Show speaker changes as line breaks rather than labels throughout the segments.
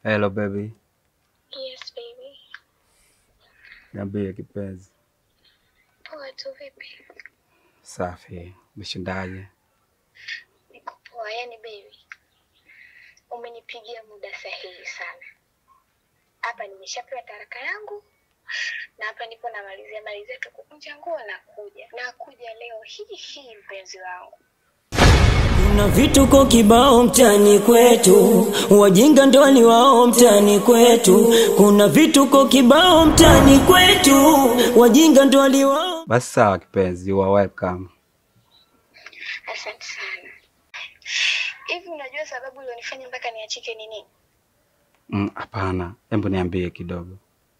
Hello baby.
Yes baby.
Niambie kipenzi.
Poa tu vipi?
Safi. Umeshindaje?
Niko poa, yani baby. Umenipigia muda sahihi sana. Hapa nimeshapewa taraka yangu na hapa nipo namalizia malizia tu kukunja nguo na kuja. Na kuja leo hii hii mpenzi wangu.
Kuna vituko kibao mtani kwetu, wajinga ndo ni wao mtani kwetu. Kuna vituko kibao mtani kwetu, wajinga ndo ni wao.
Basi sawa kipenzi, you are welcome.
Asante sana. Hivi unajua sababu ilionifanya mpaka niachike ni nini?
Mm, Hapana, hebu niambie kidogo.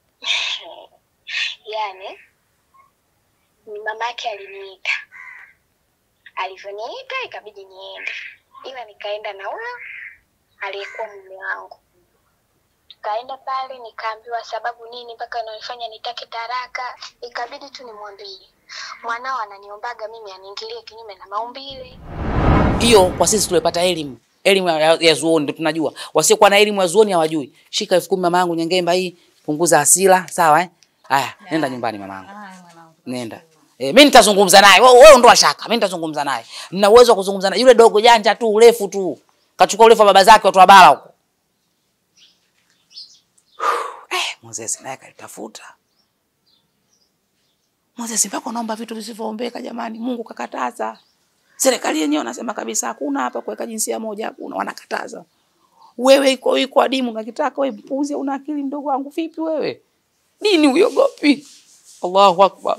Yaani ni mama yake aliniita, alivyoniita ikabidi niende, ila nikaenda na huyo aliyekuwa mume wangu. Tukaenda pale, nikaambiwa sababu nini mpaka inanifanya nitake taraka. Ikabidi tu nimwambie mwanao ananiombaga mimi aniingilie kinyume na maumbile.
hiyo kwa sisi tuliopata elimu elimu ya, ya zuoni ndio tunajua. Wasiokuwa na elimu ya zuoni hawajui. Shika elfu kumi mamangu Nyengemba hii, punguza hasira, sawa eh? Haya, nenda nyumbani mamangu. Nenda. Eh, mimi nitazungumza naye. Wewe wewe ndo shaka. Mimi nitazungumza naye. Nina uwezo wa kuzungumza naye. Yule dogo janja tu, urefu tu. Kachukua urefu wa baba zake watu wa bara huko. Eh, Moses naye kalitafuta. Moses mpaka unaomba vitu visivyoombeka jamani. Mungu kakataza. Serikali yenyewe wanasema kabisa hakuna hapa kuweka jinsia moja, hakuna, wanakataza. Wewe iko iko adimu unakitaka wewe mpuzi, una akili mdogo wangu vipi wewe? Dini uyogopi? Allahu Akbar.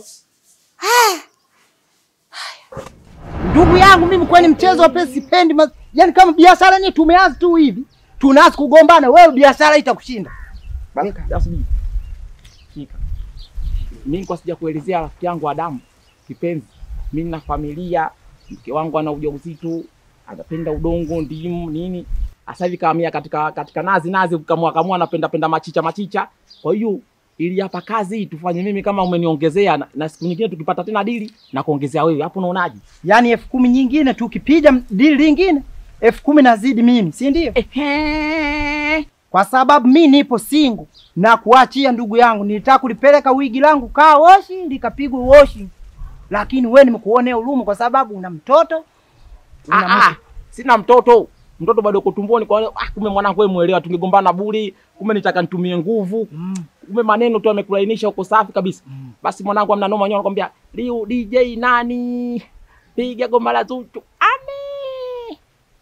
Ndugu yangu mimi kwani mchezo wa pesa sipendi. ma- Yaani kama biashara yenyewe tumeanza tu hivi, tunaanza kugombana, wewe biashara itakushinda.
Asubiri. Shika. Mimi kwa sija kuelezea rafiki yangu Adamu kipenzi. Mimi na familia, mke wangu ana ujauzito, anapenda udongo, ndimu, nini. Sasa hivi kaamia katika katika nazi nazi kamua kamua anapenda penda machicha machicha. Kwa hiyo ili hapa kazi hii tufanye mimi kama umeniongezea na, na siku nyingine tukipata tena dili na kuongezea wewe. Hapo unaonaje?
Yaani elfu kumi nyingine tukipiga dili lingine elfu kumi nazidi mimi, si ndio?
Ehe.
Kwa sababu mi nipo singu na kuachia ndugu yangu, nilitaka kulipeleka wigi langu kaa woshi likapigwa woshi, lakini wewe nimekuonea huruma kwa sababu una mtoto una
Ah, ah,
mke.
sina mtoto mtoto bado uko tumboni kwa hiyo, ah, kumbe mwanangu wewe muelewa tungegombana buri kumbe nitaka nitumie nguvu
Mm.
kumbe maneno tu amekulainisha uko safi kabisa basi mwanangu amna noma nyoa anakwambia liu DJ nani piga goma la Zuchu ame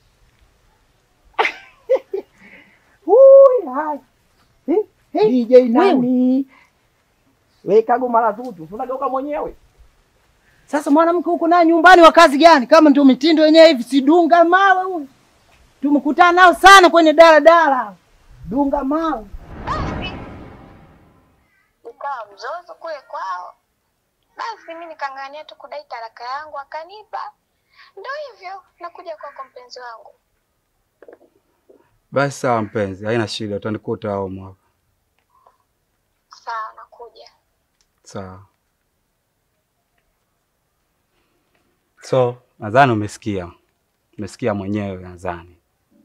Hui, hai. Eh, eh,
DJ
wewe.
nani weka goma la Zuchu unageuka mwenyewe
Sasa mwanamke huko naye nyumbani wa kazi gani? Kama ndio mitindo yenyewe hivi, si dunga mawe huyu. Tumekutana nao sana kwenye daladala. Dunga mawe.
Basi ukawa mzozo kule kwao, basi mi nikang'ania tu kudai taraka yangu, akanipa. Ndo hivyo, nakuja kwako mpenzi wangu.
Basi sawa mpenzi, haina shida, utanikuta hao mwaka.
Sawa, nakuja.
Sawa. So, nadhani umesikia. Umesikia mwenyewe nadhani.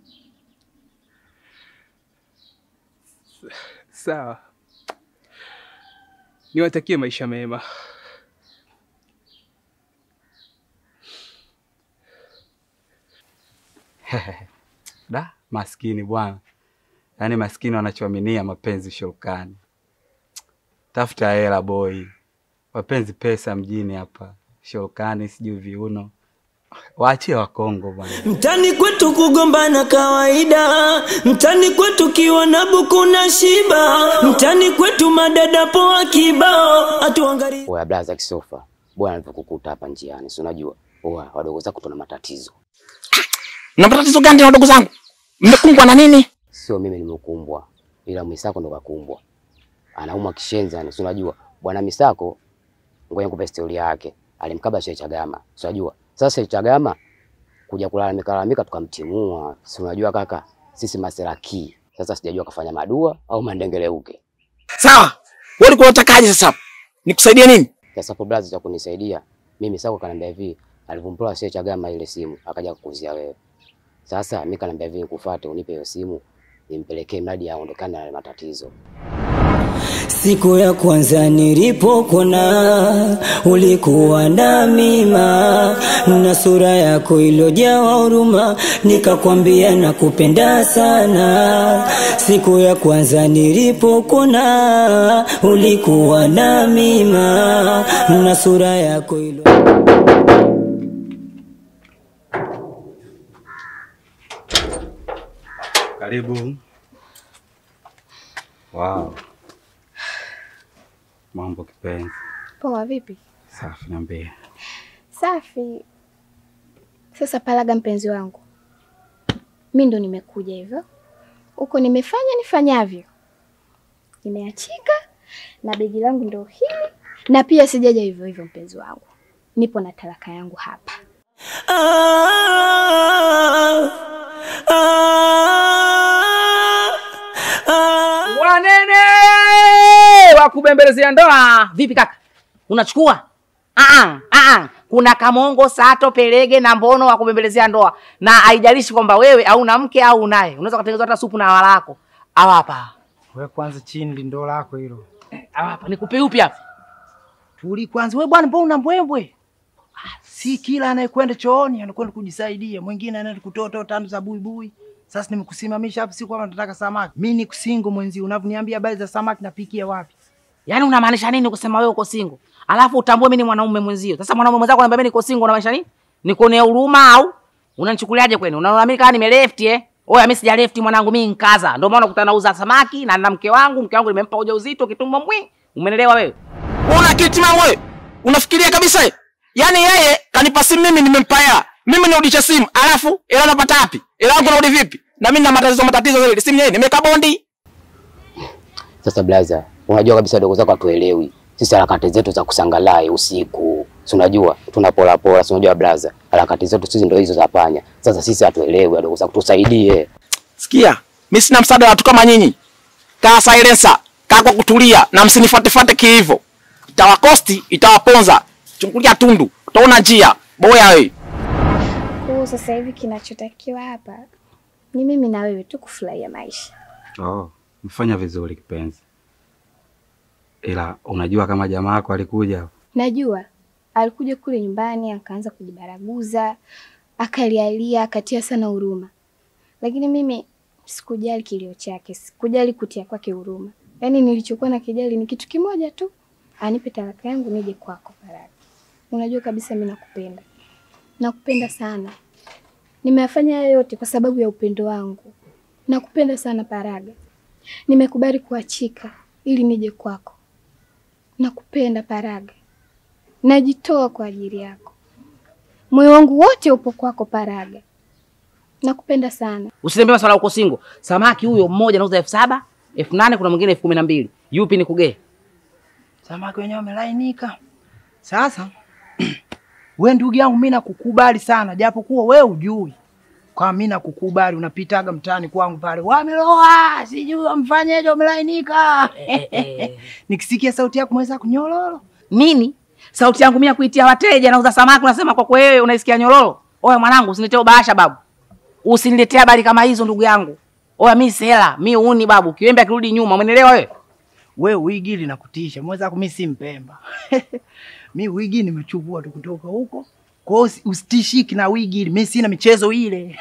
Sawa, niwatakie maisha mema.
Da, maskini bwana. Yaani maskini wanachoaminia mapenzi shurukani. Tafuta hela boy. Mapenzi pesa mjini hapa. Shurukani sijui viuno. Waachie Wakongo bwana.
Mtani kwetu kugombana kawaida, mtani kwetu kiwa na buku na shiba, mtani kwetu madada poa kibao, atuangalie
Oya blaza kisofa, bwana alivyokukuta hapa njiani, si unajua oya wadogo zako tuna matatizo.
na matatizo gani na wadogo zangu mmekumbwa na nini
Sio mimi nimekumbwa, ila Misako ndo kakumbwa, anaumwa kishenzi yani, si unajua bwana Misako, ngoja nikupe historia yake. Alimkaba Sheikh Chagama, si unajua sasa Sheikh Chagama kuja kulalamika lalamika, tukamtimua, si unajua kaka, sisi maseraki. Sasa sijajua kafanya madua au mandengeleuke.
sawa wewe ulikuwa unatakaje sasa nikusaidie nini
Sasa hapo blaza, cha kunisaidia mimi Misako kanambia hivi, alivyompola Sheikh Chagama ile simu akaja kukuzia wewe. Sasa mimi kanambia hivi, nikufuate unipe hiyo simu nimpelekee mradi aondokane na yale matatizo.
Siku ya kwanza nilipokona ulikuwa na mima na sura yako ilojawa huruma, nikakwambia nakupenda sana. Siku ya kwanza nilipokona ulikuwa na mima na sura yako ilo
Karibu. Wow. Mambo kipenzi.
Poa, vipi?
Safi, niambie.
Safi. Sasa Palaga, mpenzi wangu, mi ndo nimekuja hivyo huko, nimefanya nifanyavyo, nimeachika na begi langu ndo hili, na pia sijaja hivyo hivyo, mpenzi wangu, nipo na talaka yangu hapa.
Wanene wa kubembelezea ndoa. Vipi kaka, unachukua? Ah, ah, kuna kamongo sato pelege na mbono wa kubembelezea ndoa, na haijalishi kwamba wewe au na mke au unaye, unaweza kutengeneza hata supu na wala lako. Hawa hapa,
We kwanza chini lindo lako hilo.
hawa hapa, nikupe upi hapa?
Tuli kwanza. We bwana, mbona una mbwembwe? Si kila anayekwenda chooni anakwenda kujisaidia, mwingine anaenda kutoa toa tano za buibui. Sasa nimekusimamisha hapa, si kwamba nataka samaki. Mimi ni kusingo mwenzi, unavyoniambia habari za samaki napikia wapi?
Yaani unamaanisha nini kusema wewe uko single? Alafu utambue mimi ni mwanaume mwenzio. Sasa mwanaume mwenzako ananiambia mimi niko single unamaanisha nini? Nikuonea huruma au unanichukuliaje kwani? Unaona mimi kama nime left eh? Oya mimi sija left mwanangu mimi nkaza. Ndio maana ukutana nauza samaki na na mke wangu, mke wangu nimempa ujauzito kitumbo mbwi. Umenelewa wewe?
Una kitima wewe? Unafikiria kabisa eh? Yaani yeye kanipa simu mimi nimempa hela. Mimi nirudishe simu, alafu hela napata wapi? Hela yangu narudi vipi? Na mimi na matatizo matatizo zaidi. Simu yeye nimeweka bondi.
Sasa blaza, unajua kabisa wadogo zako hatuelewi. Sisi harakati zetu za kusangalai usiku. Si unajua tunapola pola, si unajua blaza. Harakati zetu sisi ndio hizo za panya. Sasa sisi hatuelewi wadogo zako, tusaidie.
Sikia, mimi sina msaada wa watu kama nyinyi. Kaa silencer, kaa kwa kutulia na msinifuatefuate kiivo. Itawakosti, itawaponza. Chungulia tundu, utaona njia. Boya wewe.
Kwa hiyo sasa hivi kinachotakiwa hapa ni mimi na wewe tu kufurahia maisha.
Oh, mfanya vizuri kipenzi. Ila unajua kama jamaa yako alikuja hapa?
Najua alikuja kule nyumbani akaanza kujibaraguza, akalialia, akatia sana huruma, lakini mimi sikujali kilio chake, sikujali kutia kwake huruma. Yaani nilichokuwa na kijali ni kitu kimoja tu, anipe talaka yangu nije kwako Paraga. Unajua kabisa mimi nakupenda, nakupenda sana. Nimeyafanya haya yote kwa sababu ya upendo wangu. Nakupenda sana Paraga, nimekubali kuachika ili nije kwako. Nakupenda Paraga, najitoa kwa ajili yako. Moyo wangu wote upo kwako Paraga, nakupenda sana.
Usiniambie maswala uko single. Samaki huyo mmoja anauza elfu saba, elfu nane kuna mwingine elfu kumi na mbili. Yupi nikugee?
Samaki wenyewe wamelainika. Sasa we ndugu yangu, mimi nakukubali sana, japokuwa we ujui kwa mimi nakukubali. Unapitaga mtaani kwangu pale, wameloa sijui wamfanyeje, wamelainika. Nikisikia sauti yako mweza kunyololo
Nini? Sauti yangu mimi ya kuitia wateja nauza samaki unasema kwa wewe unaisikia nyororo? Oya mwanangu usiniletee ubahasha babu. Usiniletee habari kama hizo ndugu yangu. Oya mimi sela, mimi uni babu. Kiwembe akirudi nyuma, umeelewa wewe?
we wigi linakutisha mwenzako, mi si Mpemba mi wigi nimechukua tu kutoka huko, kwa hiyo usi- usitishiki na wigi ile, mi sina michezo ile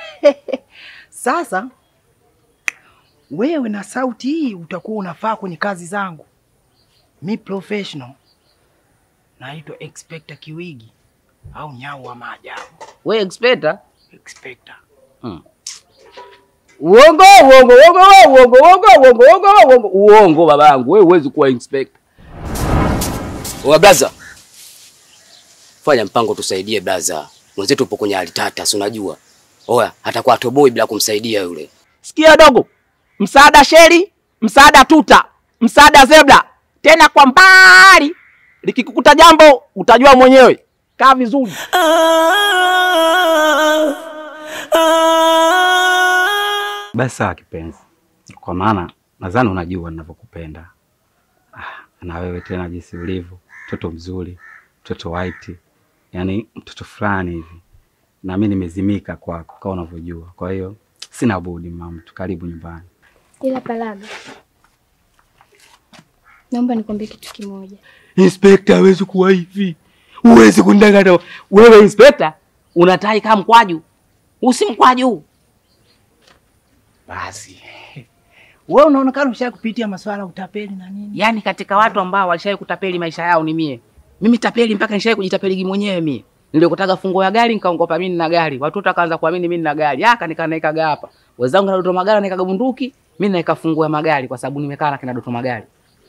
Sasa wewe na sauti hii utakuwa unafaa kwenye kazi zangu. Mi professional naitwa Inspector Kiwigi au nyau wa maajabu.
Wewe expecta?
Inspector.
Mm. Uongo, uongo, uongo, uongo, uongo, uongo, uongo, uongo, uongo babangu. Wewe huwezi kuwa inspector.
Oa blaza, fanya mpango tusaidie blaza, mwenzetu upo kwenye hali tata, si unajua. Oya, hatakuwa atoboi bila kumsaidia yule.
Sikia dogo, msaada sheri, msaada tuta, msaada zebra, tena kwa mbali. Likikukuta jambo utajua mwenyewe. Kaa vizuri.
Basi sawa kipenzi, kwa maana nadhani unajua ninavyokupenda. Ah, na wewe tena jinsi ulivyo, mtoto mzuri, mtoto white, yaani mtoto fulani hivi, na mimi nimezimika kwako kama unavyojua. Kwa hiyo sina budi mama, tukaribu nyumbani.
Ila Palaga, naomba nikwambie kitu kimoja.
Inspekta hawezi kuwa hivi, huwezi kundanganya wewe. Inspekta
Unatai kama mkwaju. Usi mkwaju.
basi
Wewe unaonekana usha kupitia masuala ya utapeli na nini?
Yaani katika watu ambao walishawahi kutapeli maisha yao ni mie. Mimi tapeli mpaka nishawahi kujitapeli mwenyewe mie. Nilikotaka fungo ya gari nikaongopa mimi nina gari. Watoto wakaanza kuamini mimi nina gari. Aka nikanaikaga hapa. Wenzangu na Doto Magari naikaga bunduki, mimi naika fungo ya magari kwa sababu nimekaa na kina Doto Magari.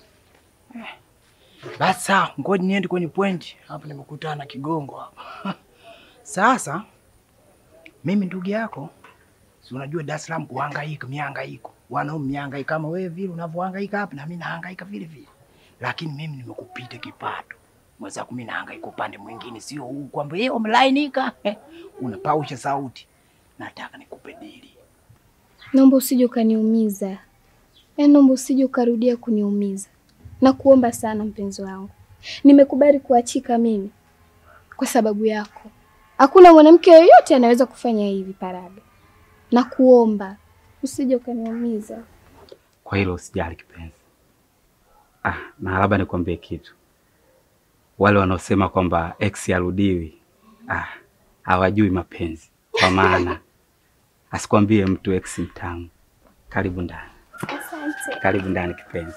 Basi sawa, ngoja niende kwenye point. Hapa nimekutana na kigongo hapa. Sasa mimi ndugu yako, si unajua Dar es Salaam kuhangaika, mihangaiko. Wanaume mihangaika kama wewe vile unavyohangaika hapa na mimi nahangaika vile vile. Lakini mimi nimekupita kipato. Mwenzako mimi nahangaika upande mwingine sio huu kwamba yeye umelainika. Unapausha sauti. Nataka nikupe dili.
Naomba usije ukaniumiza, yaani naomba usije ukarudia kuniumiza. Nakuomba sana mpenzi wangu, nimekubali kuachika mimi kwa sababu yako. Hakuna mwanamke yoyote anaweza kufanya hivi Paraga. Nakuomba usije ukaniumiza.
kwa hilo usijali kipenzi. Ah, na labda nikwambie kitu, wale wanaosema kwamba ex harudiwi, ah, hawajui mapenzi, kwa maana asikwambie mtu ex mtamu. Karibu ndani,
Asante.
karibu ndani kipenzi.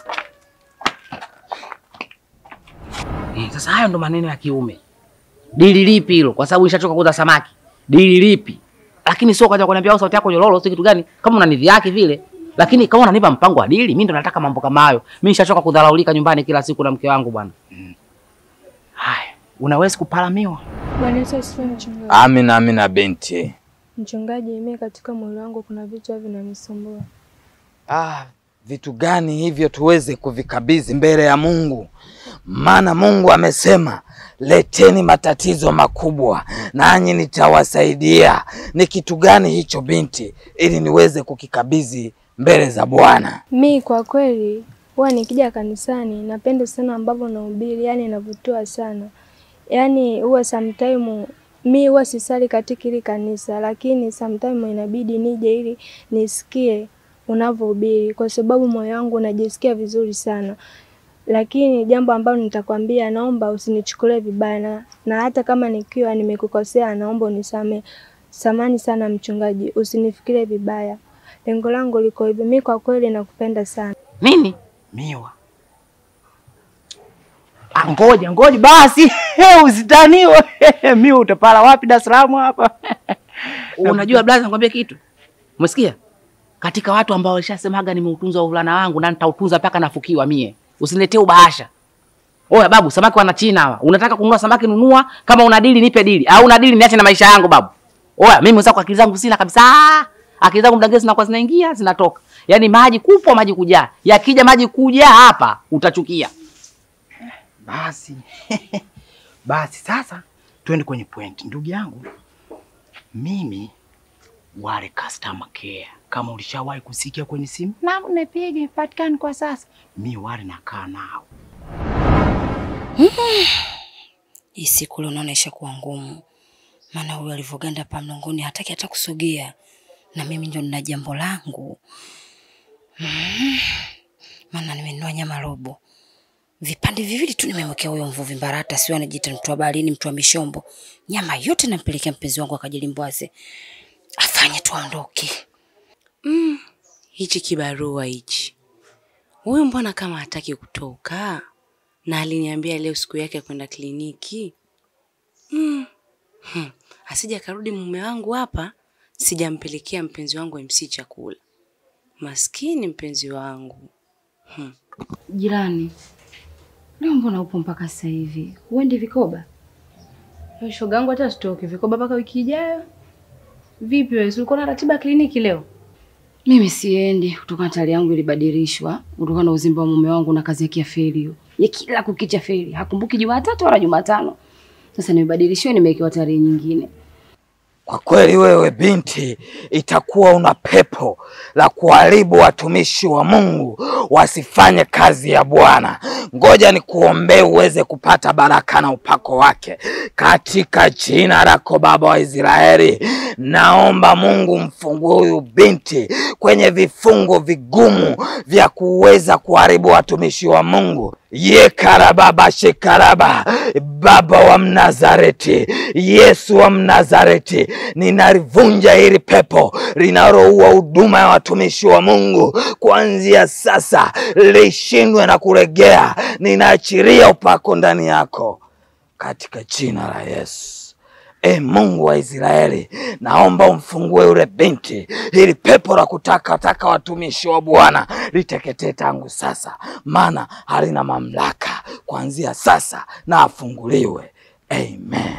Eh, sasa hayo ndo maneno ya kiume. Dili lipi hilo? Kwa sababu nishachoka kuuza samaki. Dili lipi? Lakini sio kaja kuniambia au sauti yako nyororo sio kitu gani? Kama una nidhi yake vile. Lakini kama unanipa mpango wa dili, mimi ndo nataka mambo kama hayo. Mimi nishachoka kudharaulika nyumbani kila siku na mke wangu bwana.
Haya, unaweza kupalamiwa?
Bwana Yesu asifiwe mchungaji.
Amina, amina binti.
Mchungaji, mimi katika mwili wangu kuna vitu vinanisumbua.
Ah, vitu gani hivyo tuweze kuvikabidhi mbele ya Mungu? Maana Mungu amesema leteni matatizo makubwa nanyi nitawasaidia. Ni kitu gani hicho binti, ili niweze kukikabidhi mbele za Bwana?
Mi kwa kweli huwa nikija kanisani napenda sana ambavyo nahubiri, yani navutiwa sana. Yani huwa sometime mi huwa sisali katika hili kanisa, lakini sometime inabidi nije ili nisikie unavyohubiri, kwa sababu moyo wangu unajisikia vizuri sana. Lakini jambo ambalo nitakwambia, naomba usinichukulie vibaya na, na hata kama nikiwa nimekukosea, naomba unisamehe. Samani sana mchungaji, usinifikirie vibaya. Lengo langu liko hivyo. Mi kwa kweli nakupenda sana.
Nini?
Miwa. Ah, ngoja ngoja basi usitaniwe. Miwa utapala wapi Dar es Salaam hapa?
Unajua blaza, nikwambie kitu. Umesikia? Katika watu ambao walishasemaga nimeutunza uvulana wangu na nitautunza mpaka nafukiwa mie. Usiniletee ubahasha. Oya babu, samaki wana China hawa. Unataka kununua samaki nunua, kama una dili nipe dili. Au una dili niache na maisha yangu babu. Oya, mimi mwenzako akili zangu sina kabisa. Akili zangu mdagezi zinakuwa zinaingia, zinatoka. Yaani maji kupwa maji kujaa. Yakija maji kujaa hapa utachukia.
Basi basi, sasa twende kwenye point, ndugu yangu. Mimi wale customer care, kama ulishawahi kusikia kwenye simu na unapiga ipatikani kwa sasa, mi wale nakaa nao.
Hii siku leo naona ishakuwa ngumu, maana huyu alivyoganda pa mlangoni hataki hata kusogea, na mimi ndio nina jambo langu mm. Maana nimenunua nyama robo vipande viwili tu, nimemwekea huyo mvuvi Mbarata, sio anajiita mtu wa baharini, mtu wa mishombo. Nyama yote nampelekea mpenzi wangu akajilimbwaze, afanye tu aondoke.
Mm, hichi kibarua hichi, huyu mbona kama hataki kutoka, na aliniambia leo siku yake ya kwenda kliniki. Mm. Hmm. Asija karudi mume wangu hapa, sijampelekea mpenzi wangu MC chakula. Maskini mpenzi wangu. Hmm.
Jirani, leo mbona upo mpaka sasa hivi? Huendi vikoba?
Shoga yangu hata sitoki vikoba mpaka wiki ijayo. Vipi wewe, ulikuwa na ratiba ya kliniki leo?
Mimi siendi kutokana na tayari yangu ilibadilishwa kutokana na uzimba wa mume wangu na kazi yake ya feri hiyo. Ya kila kukicha feri, hakumbuki Jumatatu wala Jumatano. Sasa nimebadilishiwa nimewekewa tarehe nyingine.
Kwa kweli wewe binti, itakuwa una pepo la kuharibu watumishi wa Mungu wasifanye kazi ya Bwana. Ngoja nikuombee uweze kupata baraka na upako wake katika jina lako Baba wa Israeli. Naomba Mungu mfungue huyu binti kwenye vifungo vigumu vya kuweza kuharibu watumishi wa Mungu. Ye karababa shekaraba, Baba wa Mnazareti, Yesu wa Mnazareti, ninalivunja hili pepo linaloua huduma ya watumishi wa Mungu kuanzia sasa, lishindwe na kuregea. Ninaachiria upako ndani yako katika jina la Yesu. E Mungu wa Israeli, naomba umfungue yule binti, ili pepo la kutakataka watumishi wa Bwana liteketee tangu sasa, maana halina mamlaka kuanzia sasa, na afunguliwe. Amen.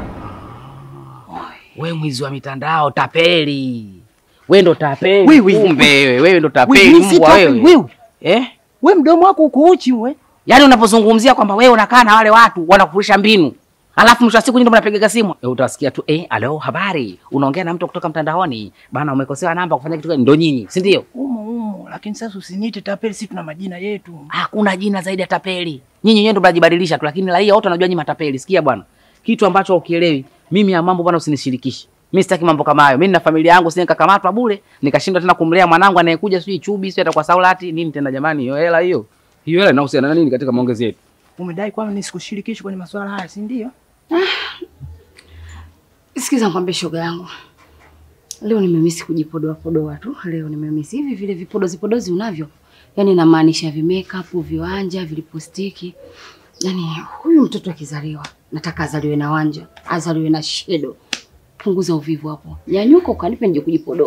We mwizi wa mitandao, tapeli. We ndo tapeli.
Wiwi.
Kumbe wewe, wewe ndo
Wiwi,
tapeli
si
mbwa
tapeli,
wewe.
wiwi.
Eh?
We mdomo wako uko uchi we.
Yaani unapozungumzia kwamba wewe unakaa na wale watu wanakufundisha mbinu. Alafu mwisho wa siku nyinyi ndo mnapiga simu. Eh, utasikia tu eh, alo habari. Unaongea na mtu kutoka mtandaoni. Bana umekosewa namba kufanya kitu gani? Ndo nyinyi, si ndio?
Umo umo, lakini sasa usiniite tapeli, sisi tuna majina yetu.
Hakuna jina zaidi ya tapeli. Nyinyi wenyewe ndo mnajibadilisha tu, lakini raia wote wanajua nyinyi matapeli. Sikia bwana, kitu ambacho ukielewi, mimi ya mambo bwana usinishirikishe. Mimi sitaki mambo kama hayo. Mimi nina familia yangu, sije nikakamatwa bure, nikashindwa tena kumlea mwanangu anayekuja sijui chubi, sio atakuwa saulati nini tena jamani, hiyo hela hiyo. Hiyo hela inahusiana na nini katika maongezi yetu?
Umedai kwamba nisikushirikishi kwenye masuala haya, si ndio?
Sikiza nikwambie shoga yangu. Leo nimemisi kujipodoa podoa tu. Leo nimemisi hivi vile vipodozi podozi unavyo. Yaani namaanisha vi makeup, viwanja, vilipostiki. Yaani huyu mtoto akizaliwa nataka azaliwe na wanja, azaliwe na shedo. Punguza uvivu hapo. Nyanyuka ukanipe nje kujipodoa.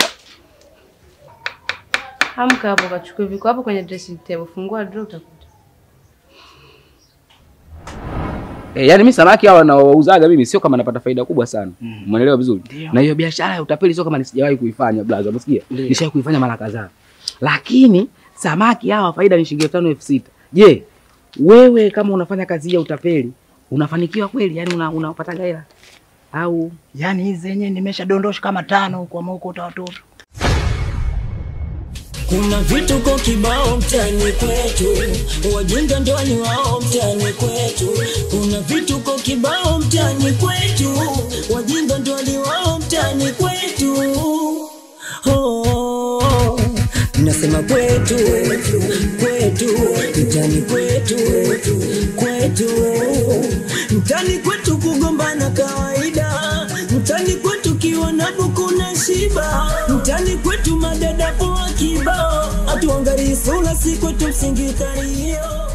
Amka hapo kachukue viko hapo kwenye dressing table. Fungua drawer utakuta.
Eh, yani mimi samaki hawa naouzaga mimi sio kama napata faida kubwa sana. Umeelewa vizuri? Na hiyo biashara ya utapeli sio kama nisijawahi kuifanya blaza, umesikia? Nishawahi kuifanya mara kadhaa. Lakini samaki hawa faida ni shilingi elfu tano elfu sita. Je, wewe kama unafanya kazi ya utapeli unafanikiwa kweli? Yani una, unapata hela au
Yaani hizi zenyewe nimeshadondosha kama tano huko ama huko watoto.
Kuna vituko kibao mtaani kwetu, wajinga ndo ni wao mtaani kwetu. Kuna vituko kibao mtaani kwetu, wajinga ndo ni wao mtaani kwetu. Oh, nasema kwetu, kwetu, mtaani kwetu, kwetu, mtaani kwetu kugombana kawaida, mtaani kwetu kiwa na buku na shiba, mtaani kwetu madada poa kibao, hatuangalii sura, si kwetu msingi kalio